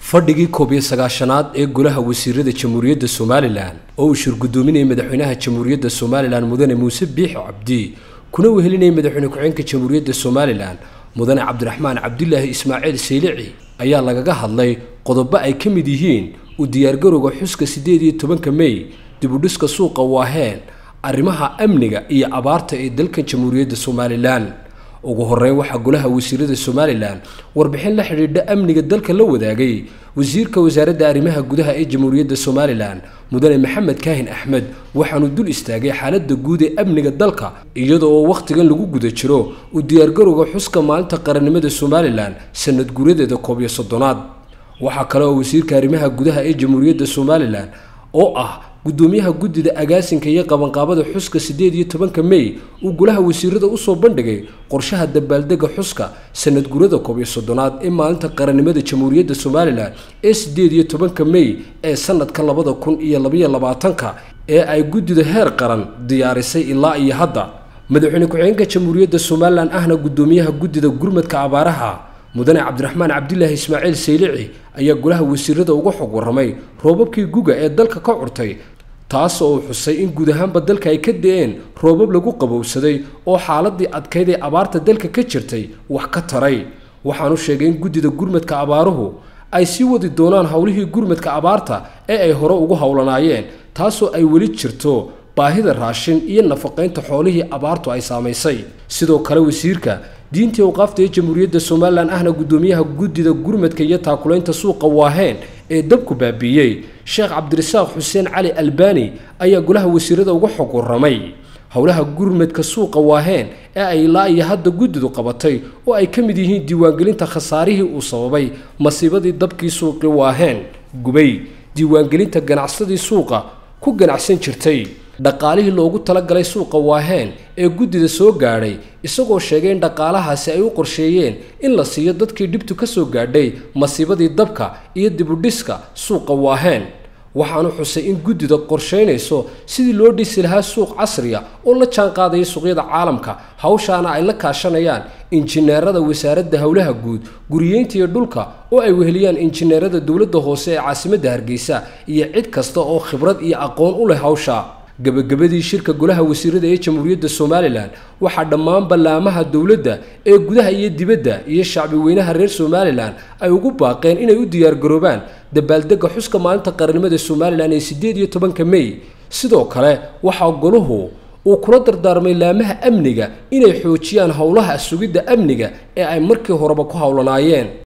fadhigii koob iyo sagaashanaad ee golaha wasiirada jamhuuriyadda somalilan oo uu shirgudoominayay madaxweynaha jamhuuriyadda somalilan mudane muuse biixi cabdi kuna wehelinayay madaxweyne ku-xeenka jamhuuriyadda somalilan mudane cabdiraxmaan cabdilaahi ismaaciil saylici ayaa lagaga hadlay qodobo ay ka mid yihiin u diyaargarowga xuska siddeed iyo tobanka mey dibudhiska suuqa waaheen arrimaha amniga iyo abaarta ee dalkan jamhuuriyadda somalilan ugu horeyn waxaa golaha wasiirada somalilan warbixin la xidhiidha amniga dalka la wadaagay wasiirka wasaaradda arrimaha gudaha ee jamhuuriyadda somalilan mudane maxamed kaahin axmed waxaanu dul istaagay xaaladda guud ee amniga dalka iyada oo wakhtigan lagu guda jiro u diyaargarowga xuska maalinta qarannimada somalilan sanad guuradeeda koob iyo soddonaad waxaa kale oo wasiirka arrimaha gudaha ee jamhuuriyadda somalilan oo ah gudoomiyaha guddida agaasinka iyo qabanqaabada xuska siddeed iyo tobanka mey uu golaha wasiirada usoo bandhigay qorshaha dabaaldega xuska sanad gurada koob iyo soddonaad ee maalinta qarannimada jamhuuriyadda somalilan ee siddeed iyo tobanka mey ee sanadka labada kun iyo labaiyo labaatanka ee ay guddida heer qaran diyaarisay ilaa iyo hadda madaxweyne ku-xigeenka jamhuuriyadda somalilan ahna gudoomiyaha guddida gurmadka abaaraha mudane cabdiraxmaan cabdilaahi ismaaciil saylici ayaa golaha wasiirada uga xog warramay roobabkii guga ee dalka ka curtay taas oo uu xusay in guud ahaanba dalka ay ka da-een roobab lagu qabowsaday oo xaaladii adkayd ee abaarta dalka ka jirtay wax ka taray waxaanu sheegay in guddida gurmadka abaaruhu ay sii wadi doonaan howlihii gurmadka abaarta ee ay hore ugu howlanaayeen taasoo ay weli jirto baahida raashin iyo nafaqaynta xoolihii abaartu ay saamaysay sidoo kale wasiirka diintii awqaafta ee jamhuuriyadda somalilan ahna guddoomiyaha guddida gurmadka iyo taakulaynta suuqa waaheen ee dabku baabiiyey sheekh cabdirasaaq xuseen cali albani ayaa golaha wasiirada uga xog warramay howlaha gurmadka suuqa waaheen ee ay ilaa iyo hadda guddidu qabatay oo ay ka mid yihiin diiwaangelinta khasaarihii uu sababay masiibadii dabkii suuqii waaheen gubay diiwaangelinta ganacsadii suuqa ku ganacsan jirtay dhaqaalihii loogu talagalay suuqa waaheen ee guddida soo gaadhay isagoo sheegay in dhaqaalahaasi ay u qorsheeyeen in la siiyo dadkii dhibtu ka soo gaadhay masiibadii dabka iyo dibudhiska suuqa waaheen waxaanu xusay in guddida qorshaynayso sidii loo dhisi lahaa suuq casriya oo la jaanqaadaya suuqyada caalamka hawshaana ay la kaashanayaan injineerada wasaaradda howlaha guud guriyeynta iyo dhulka oo ay weheliyaan injineerada dowladda hoose ee caasimadda hargeysa iyo cid kasta oo khibrad iyo aqoon u leh hawsha gabagabadii shirka golaha wasiirada ee jamhuuriyadda somalilan waxaa dhammaan ballaamaha dowladda ee gudaha iyo dibadda iyo shacbi weynaha reer somalilan ay ugu baaqeen inay u diyaargaroobaan dabaaldega xuska maalinta qarannimada somalilan ee siddeed iyo tobanka mey sidoo kale waxaa goluhu uu kula dardaarmay laamaha amniga inay xoojiyaan howlaha sugidda amniga ee ay markii horeba ku howlanaayeen